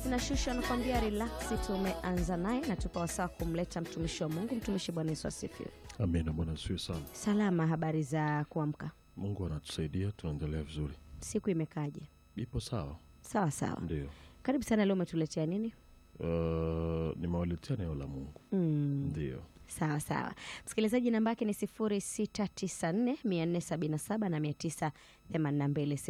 inashusha nakwambia relaksi. Tumeanza naye na tupa wasaa kumleta mtumishi wa Mungu. Mtumishi, Bwana Yesu asifiwe. Amina. Bwana asifiwe sana. Salama, habari za kuamka? Mungu anatusaidia, tunaendelea vizuri, Siku imekaje? ipo sawa. Sawa sawa. Ndio. Karibu sana. Leo umetuletea nini? Uh, nimewaletea neno la Mungu. Mm. Ndio. Sawa sawa, msikilizaji, namba yake ni 0694 477 na 982,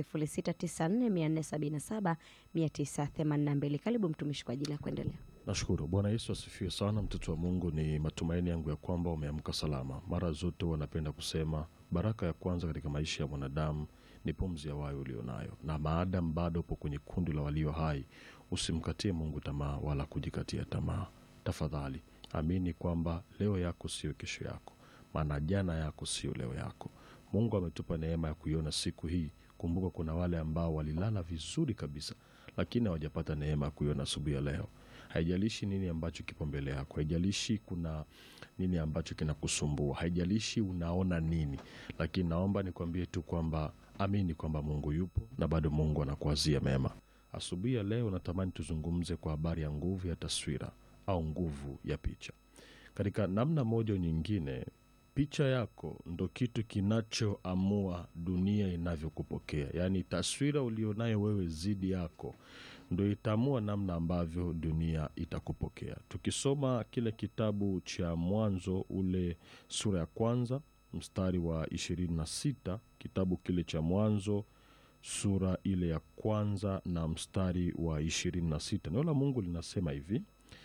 0694 477 982. Karibu mtumishi kwa ajili ya kuendelea. Nashukuru. Bwana Yesu asifiwe sana. Mtoto wa Mungu, ni matumaini yangu ya kwamba umeamka salama. Mara zote wanapenda kusema baraka ya kwanza katika maisha ya mwanadamu ni pumzi ya wayo ulionayo, na maadamu bado upo kwenye kundi la walio hai, usimkatie Mungu tamaa wala kujikatia tamaa. Tafadhali amini kwamba leo yako sio kesho yako, maana jana yako sio leo yako. Mungu ametupa neema ya kuiona siku hii. Kumbuka kuna wale ambao walilala vizuri kabisa, lakini hawajapata neema ya kuiona asubuhi ya leo. Haijalishi nini ambacho kipo mbele yako, haijalishi kuna nini ambacho kinakusumbua, haijalishi unaona nini, lakini naomba nikwambie tu kwamba amini kwamba Mungu yupo na bado Mungu anakuazia mema. Asubuhi ya leo natamani tuzungumze kwa habari ya nguvu ya taswira au nguvu ya picha. Katika namna moja au nyingine, picha yako ndo kitu kinachoamua dunia inavyokupokea. Yaani taswira ulionayo wewe zidi yako ndo itaamua namna ambavyo dunia itakupokea. Tukisoma kile kitabu cha Mwanzo ule sura ya kwanza mstari wa ishirini na sita kitabu kile cha Mwanzo sura ile ya kwanza na mstari wa ishirini na sita neno la Mungu linasema hivi: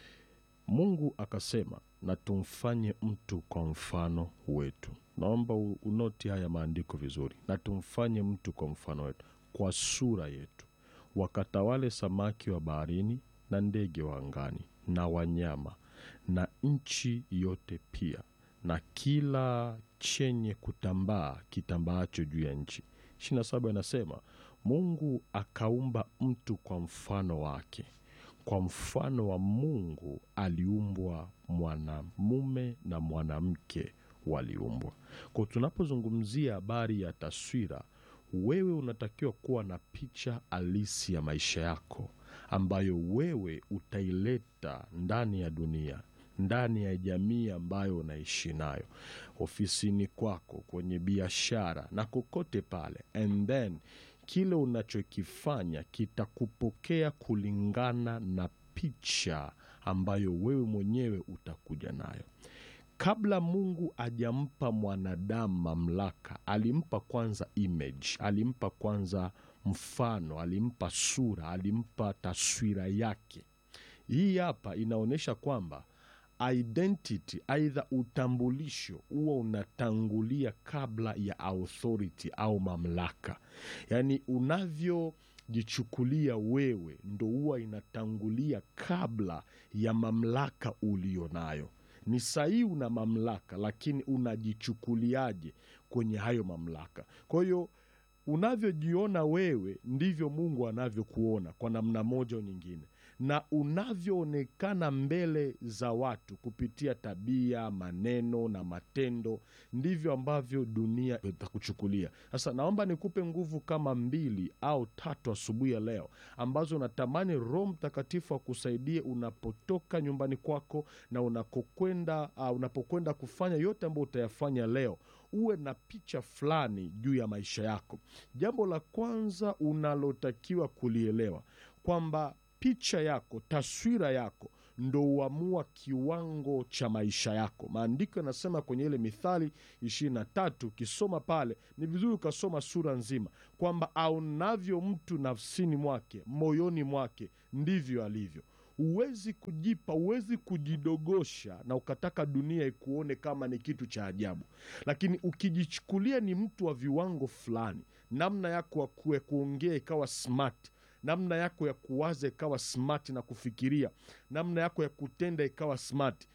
Mungu akasema, na tumfanye mtu kwa mfano wetu. Naomba u- unoti haya maandiko vizuri, na tumfanye mtu kwa mfano wetu, kwa sura yetu, wakatawale samaki wa baharini na ndege wa angani na wanyama na nchi yote pia na kila chenye kutambaa kitambaacho juu ya nchi. ishirini na saba inasema Mungu akaumba mtu kwa mfano wake, kwa mfano wa Mungu aliumbwa, mwanamume na mwanamke waliumbwa. Kwa tunapozungumzia habari ya taswira, wewe unatakiwa kuwa na picha halisi ya maisha yako ambayo wewe utaileta ndani ya dunia ndani ya jamii ambayo unaishi nayo, ofisini kwako, kwenye biashara na kokote pale, and then kile unachokifanya kitakupokea kulingana na picha ambayo wewe mwenyewe utakuja nayo. Kabla Mungu ajampa mwanadamu mamlaka, alimpa kwanza image, alimpa kwanza mfano, alimpa sura, alimpa taswira yake. Hii hapa inaonyesha kwamba identity aidha utambulisho huwa unatangulia kabla ya authority au mamlaka. Yaani unavyojichukulia wewe ndo huwa inatangulia kabla ya mamlaka ulio nayo. Ni sahihi una mamlaka, lakini unajichukuliaje kwenye hayo mamlaka? Kwa hiyo unavyojiona wewe ndivyo Mungu anavyokuona kwa namna moja au nyingine, na unavyoonekana mbele za watu kupitia tabia, maneno na matendo, ndivyo ambavyo dunia itakuchukulia. Sasa naomba nikupe nguvu kama mbili au tatu asubuhi ya leo, ambazo natamani Roho Mtakatifu akusaidie unapotoka nyumbani kwako na unakokwenda, uh, unapokwenda kufanya yote ambayo utayafanya leo uwe na picha fulani juu ya maisha yako. Jambo la kwanza unalotakiwa kulielewa kwamba picha yako, taswira yako ndo huamua kiwango cha maisha yako. Maandiko yanasema kwenye ile Mithali ishirini na tatu, ukisoma pale ni vizuri ukasoma sura nzima, kwamba aonavyo mtu nafsini mwake, moyoni mwake, ndivyo alivyo. Huwezi kujipa, huwezi kujidogosha na ukataka dunia ikuone kama ni kitu cha ajabu, lakini ukijichukulia ni mtu wa viwango fulani, namna yako ya ku- ya kuongea ikawa smart, namna yako ya kuwaza ikawa smart na kufikiria, namna yako ya kutenda ikawa smart,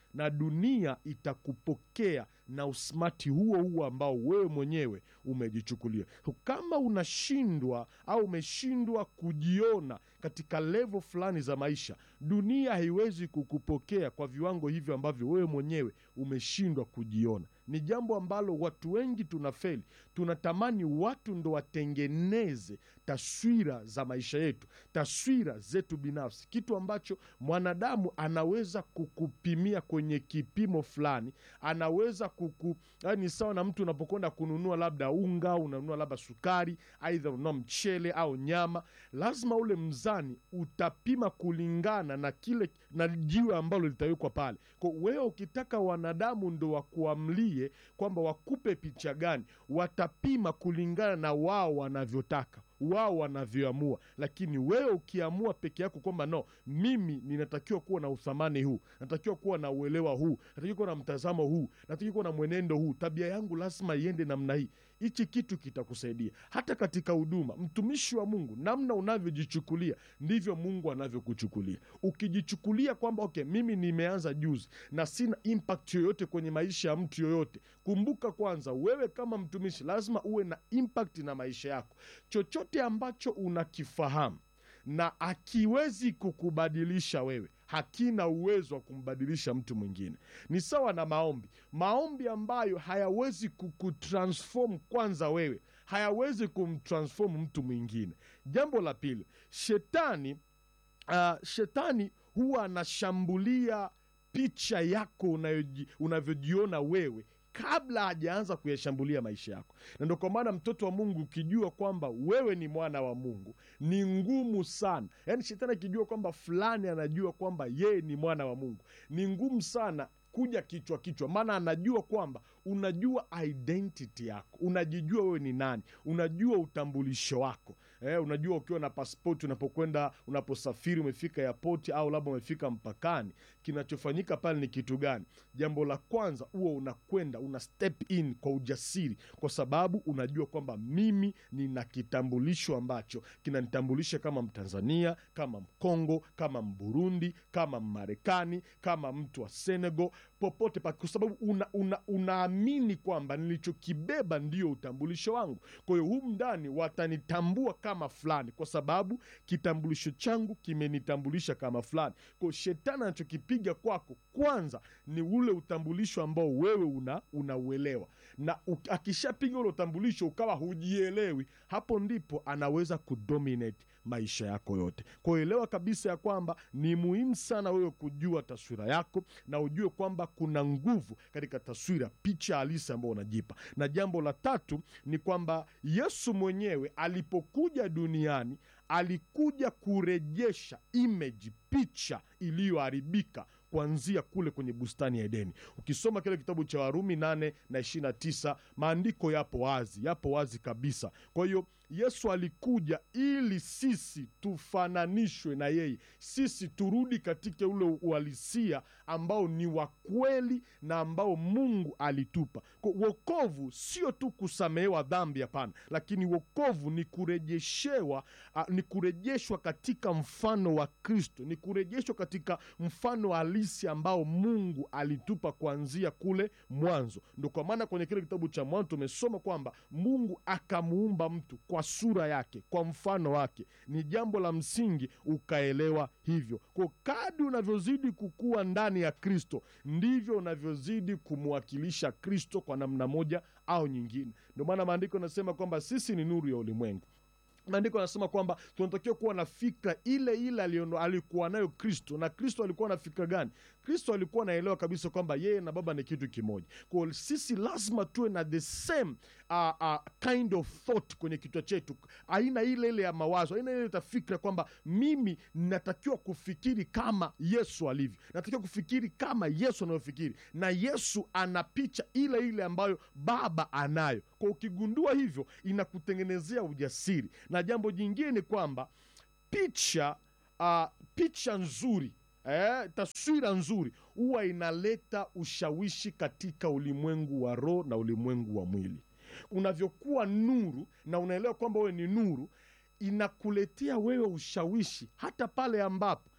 na dunia itakupokea na usmati huo huo ambao wewe mwenyewe umejichukulia. Kama unashindwa au umeshindwa kujiona katika levo fulani za maisha, dunia haiwezi kukupokea kwa viwango hivyo ambavyo wewe mwenyewe umeshindwa kujiona. Ni jambo ambalo watu wengi tunafeli. Tunatamani watu ndo watengeneze taswira za maisha yetu, taswira zetu binafsi, kitu ambacho mwanadamu anaweza kukupimia kwenye kipimo fulani, anaweza kuku, ni sawa na mtu unapokwenda kununua labda unga, unanunua labda sukari, aidha unanunua mchele au nyama, lazima ule mzani utapima kulingana na kile na jiwe ambalo litawekwa pale. Kwa wewe ukitaka wanadamu ndo wakuamlie kwamba wakupe picha gani, watapima kulingana na wao wanavyotaka wao wanavyoamua. Lakini wewe ukiamua peke yako kwamba no, mimi ninatakiwa kuwa na uthamani huu, natakiwa kuwa na uelewa huu, natakiwa kuwa na mtazamo huu, natakiwa kuwa na mwenendo huu, tabia yangu lazima iende namna hii, hichi kitu kitakusaidia hata katika huduma. Mtumishi wa Mungu, namna unavyojichukulia ndivyo Mungu anavyokuchukulia. Ukijichukulia kwamba okay, mimi nimeanza juzi na sina impact yoyote kwenye maisha ya mtu yoyote, kumbuka kwanza, wewe kama mtumishi lazima uwe na impact na maisha yako. Chochote ambacho unakifahamu na akiwezi kukubadilisha wewe hakina uwezo wa kumbadilisha mtu mwingine. Ni sawa na maombi. Maombi ambayo hayawezi kukutransform kwanza wewe, hayawezi kumtransform mtu mwingine. Jambo la pili, shetani uh, shetani huwa anashambulia picha yako unayoji- unavyojiona wewe kabla hajaanza kuyashambulia maisha yako. Na ndo kwa maana mtoto wa Mungu ukijua kwamba wewe ni mwana wa Mungu ni ngumu sana. Yaani shetani akijua kwamba fulani anajua kwamba yeye ni mwana wa Mungu ni ngumu sana kuja kichwa kichwa, maana anajua kwamba unajua identity yako, unajijua wewe ni nani, unajua utambulisho wako eh, unajua ukiwa na paspoti, unapokwenda unaposafiri, umefika airport au labda umefika mpakani, kinachofanyika pale ni kitu gani? Jambo la kwanza huwa unakwenda una step in kwa ujasiri, kwa sababu unajua kwamba mimi nina kitambulisho ambacho kinanitambulisha kama Mtanzania, kama Mkongo, kama Mburundi, kama Mmarekani, kama mtu wa Senegal, popote pa, kwa sababu una, una, unaamini kwamba nilichokibeba ndio utambulisho wangu. Kwa hiyo humu ndani watanitambua kama fulani, kwa sababu kitambulisho changu kimenitambulisha kama fulani. Kwa hiyo shetani anachokipiga kwako kwanza ni ule utambulisho ambao wewe una unauelewa, na u- akishapiga ule utambulisho ukawa hujielewi, hapo ndipo anaweza kudominate maisha yako yote. Kwa hiyo elewa kabisa ya kwamba ni muhimu sana wewe kujua taswira yako na ujue kwamba kuna nguvu katika taswira, picha halisi ambayo unajipa. Na jambo la tatu ni kwamba Yesu mwenyewe alipokuja duniani alikuja kurejesha image, picha iliyoharibika kuanzia kule kwenye bustani ya Edeni. Ukisoma kile kitabu cha Warumi nane na ishirini na tisa maandiko yapo wazi, yapo wazi kabisa. Kwa hiyo Yesu alikuja ili sisi tufananishwe na yeye, sisi turudi katika ule uhalisia ambao ni wa kweli na ambao Mungu alitupa. Kwa wokovu sio tu kusamehewa dhambi, hapana, lakini wokovu ni kurejeshewa, ah, ni kurejeshwa katika mfano wa Kristo, ni kurejeshwa katika mfano halisi ambao Mungu alitupa kuanzia kule mwanzo. Ndo kwa maana kwenye kile kitabu cha Mwanzo tumesoma kwamba Mungu akamuumba mtu kwa sura yake, kwa mfano wake. Ni jambo la msingi ukaelewa hivyo. Kwa kadi unavyozidi kukua ndani ya Kristo, ndivyo unavyozidi kumwakilisha Kristo kwa namna moja au nyingine. Ndio maana maandiko yanasema kwamba sisi ni nuru ya ulimwengu. Maandiko anasema kwamba tunatakiwa kuwa na fikra ile ile aliyono- alikuwa nayo Kristo. Na Kristo alikuwa na fikra gani? Kristo alikuwa anaelewa kabisa kwamba yeye na Baba ni kitu kimoja. Kwa hiyo sisi lazima tuwe na the same uh, uh, kind of thought kwenye kichwa chetu, aina ile ile ya mawazo, aina ile ya fikra kwamba mimi natakiwa kufikiri kama Yesu alivyo, natakiwa kufikiri kama Yesu anavyofikiri, na Yesu ana picha ile ile ambayo Baba anayo. Kwa ukigundua hivyo, inakutengenezea ujasiri. Na jambo jingine ni kwamba picha uh, picha nzuri eh, taswira nzuri huwa inaleta ushawishi katika ulimwengu wa roho na ulimwengu wa mwili. Unavyokuwa nuru na unaelewa kwamba wewe ni nuru, inakuletea wewe ushawishi hata pale ambapo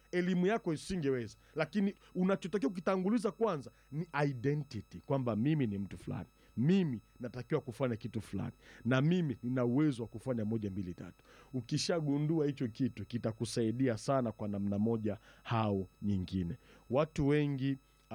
elimu yako isingeweza lakini unachotakiwa kukitanguliza kwanza ni identity kwamba mimi ni mtu fulani mimi natakiwa kufanya kitu fulani na mimi nina uwezo wa kufanya moja mbili tatu ukishagundua hicho kitu kitakusaidia sana kwa namna moja au nyingine watu wengi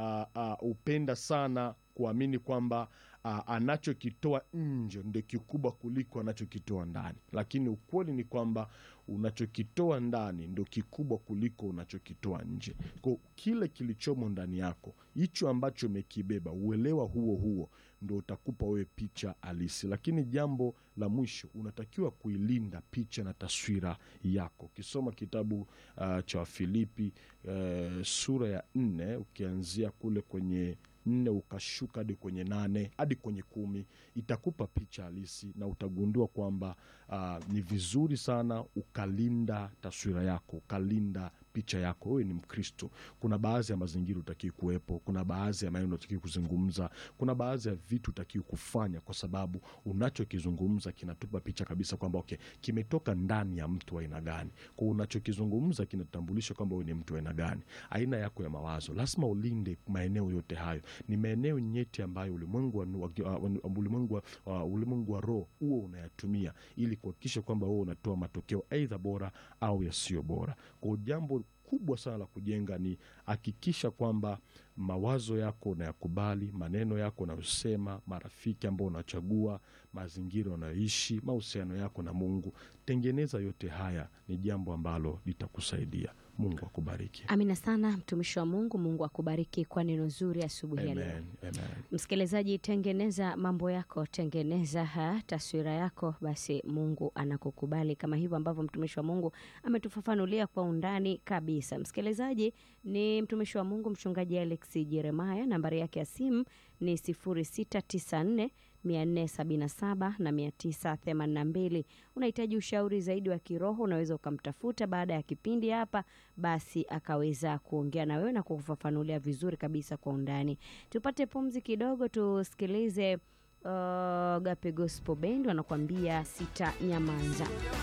hupenda uh, uh, sana kuamini kwamba uh, anachokitoa nje ndio kikubwa kuliko anachokitoa ndani lakini ukweli ni kwamba unachokitoa ndani ndo kikubwa kuliko unachokitoa nje ko kile kilichomo ndani yako hicho ambacho umekibeba uelewa huo huo ndo utakupa wewe picha halisi lakini jambo la mwisho unatakiwa kuilinda picha na taswira yako ukisoma kitabu uh, cha wafilipi uh, sura ya nne ukianzia kule kwenye nne ukashuka hadi kwenye nane hadi kwenye kumi itakupa picha halisi na utagundua kwamba uh, ni vizuri sana ukalinda taswira yako ukalinda picha yako wewe ni mkristo kuna baadhi ya mazingira utakii kuwepo kuna baadhi ya maneno utakii kuzungumza kuna baadhi ya vitu utakii kufanya kwa sababu unachokizungumza kinatupa picha kabisa kwamba okay, kimetoka ndani ya mtu aina gani kwa unachokizungumza kinatambulisha kwamba wewe ni mtu aina gani aina yako ya mawazo lazima ulinde maeneo yote hayo ni maeneo nyeti ambayo ulimwengu wa, uh, ulimwengu wa, uh, ulimwengu wa roho huo unayatumia ili kuhakikisha kwamba huo unatoa matokeo aidha bora au yasiyo bora kwao jambo kubwa sana la kujenga ni hakikisha kwamba mawazo yako unayakubali maneno yako unayosema marafiki ambao unachagua mazingira unayoishi mahusiano yako na mungu tengeneza yote haya ni jambo ambalo litakusaidia mungu akubariki amina sana mtumishi wa mungu mungu akubariki kwa neno zuri asubuhi ya leo amen, amen. msikilizaji tengeneza mambo yako tengeneza ha, taswira yako basi mungu anakukubali kama hivyo ambavyo mtumishi wa mungu ametufafanulia kwa undani kabisa msikilizaji ni mtumishi wa mungu mchungaji alex jeremaya nambari yake ya simu ni 694 477 na 982 unahitaji ushauri zaidi wa kiroho unaweza ukamtafuta baada ya kipindi hapa basi akaweza kuongea na wewe na kukufafanulia vizuri kabisa kwa undani tupate pumzi kidogo tusikilize uh, gape gospel band wanakuambia sita nyamanza